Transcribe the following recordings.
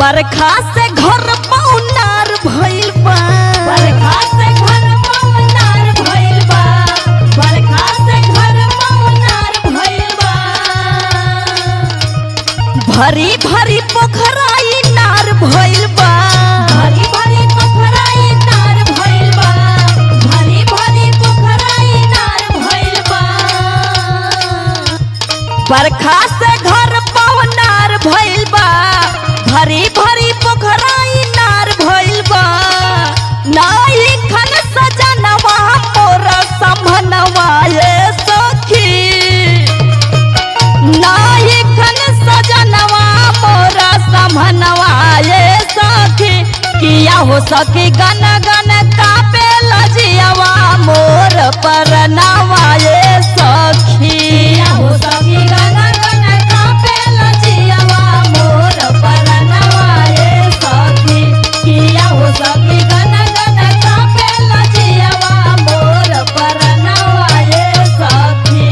बरखा से घर पौनार भइल बा बरखा से घर पवनार भइल बा बरखा से घर पवनार भइल बा भरी भरी पोखराई नार भइल बा भरी भरी पोखराई नार भइल बा भरी भरी पोखराई नार भइल बा बरखा से घर पौनार भइल बा भरी भरी पोखराई नार भइल बा नाई खन सजनवा मोर समनवा ये सखी नाई खन सजनवा मोर समनवा ये सखी किया हो सखी गन गन कापे लजियावा मोर परनवा ये सखी किया हो सखी गन गन कापे लजियावा मोर परनवा ये सखी किया हो सखी गन गन कापे लजियावा मोर परनवा ये सखी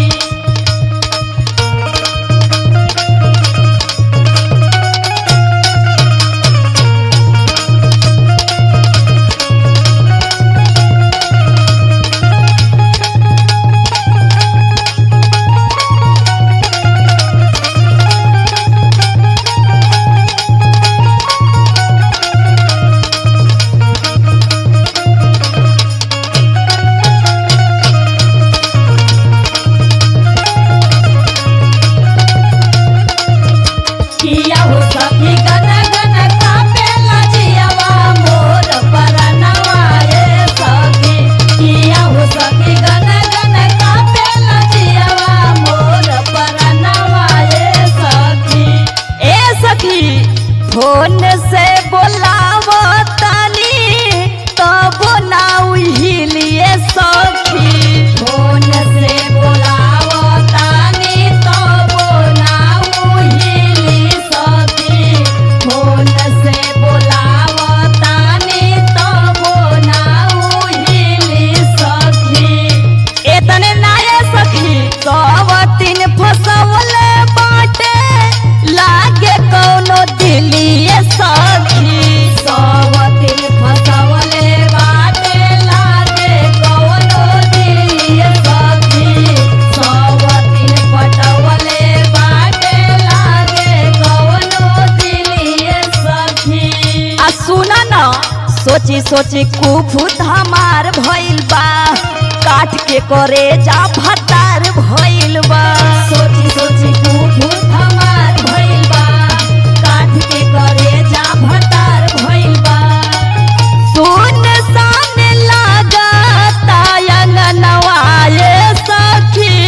किया हो सखी गन गन कापे लजियावा मोर परनवा ये सखी किया हो सखी गन गन कापे लजियावा मोर परनवा ये सखी ए सखी फोन से बोलाव तानी तब ना उहिलिए सखी फोन से बोलावो तानी तो बोलाऊ हिली सखी फोन से बोलावो तानी तो बोलाऊ हिली सखी एतने नाये सखी सब तीन फसवले बाटे लागे कौनो दिलिए सखी सवतिन फसवले बाटे लागे कवनो दिलिए सखी सवतिन पटवले बाटे लागे कवनो दिलिए सखी आ सुना न सोची सोची कुफुत हमार भइल बा काट के करे जा भतार भइल बा सोची सोची कुफुत हमार भइल बा काठ के करे जा भतार भइल बा सुन सान लागता अंगनवा ये सखी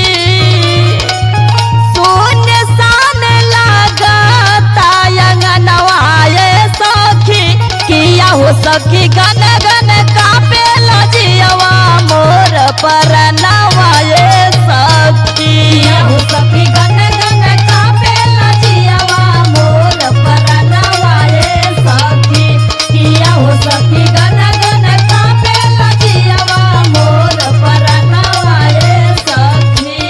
सुन सान लागता अंगनवा ये सखी किया हो सखी गन गन कापे लजियवा मोर परनवा ये सखी किया हो सखी गन गन कापे लजियावा मोर परनवा ये सखी किया हो सखी गन गन कापे लजियावा मोर परनवा ये सखी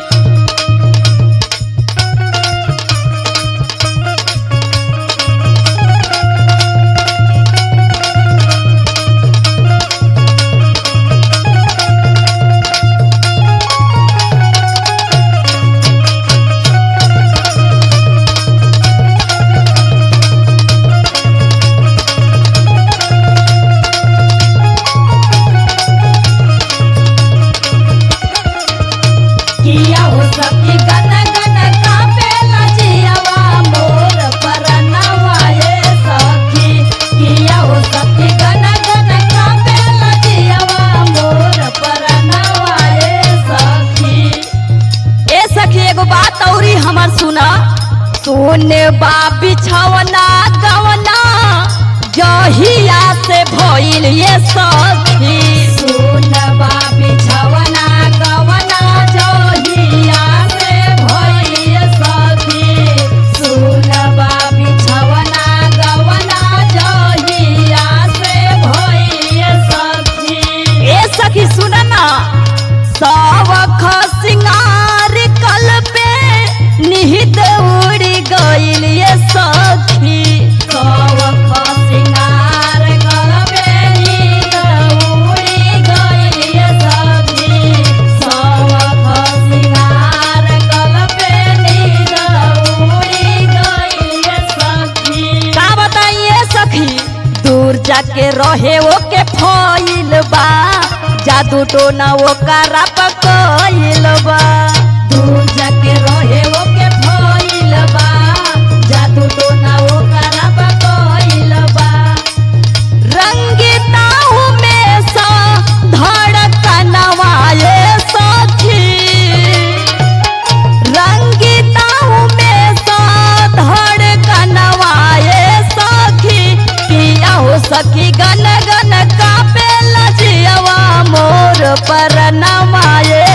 किया हो सखी गन गन कापे लजियावा मोर परनवा ये सखी किया हो सखी गन गन कापे लजियावा मोर परनवा ये सखी ए सखी एगो बात औरी हमर सुना सोने बा बिछवना गवना जहिया से भइल ये सखी सुनबा बिछवना गवना जोहिया से भइल सखी सुनबा बिछवना गवना जोहिया से भइल सखी ए सखी सुन ना सब सिंगार कल पे निहित उड़ गइल ये सखी सौ जादू टोना ओकरा पकइल बा दूर जाके रहे ओके भइल बा जादू टोना ओकरा बकइल बा रंगिताऊ में सा धड़कनवा ये सखी रंगिताऊ में सा धड़कनवा ये सखी किया हो सखी गन गन कापे लजियवा मोर परनवा ये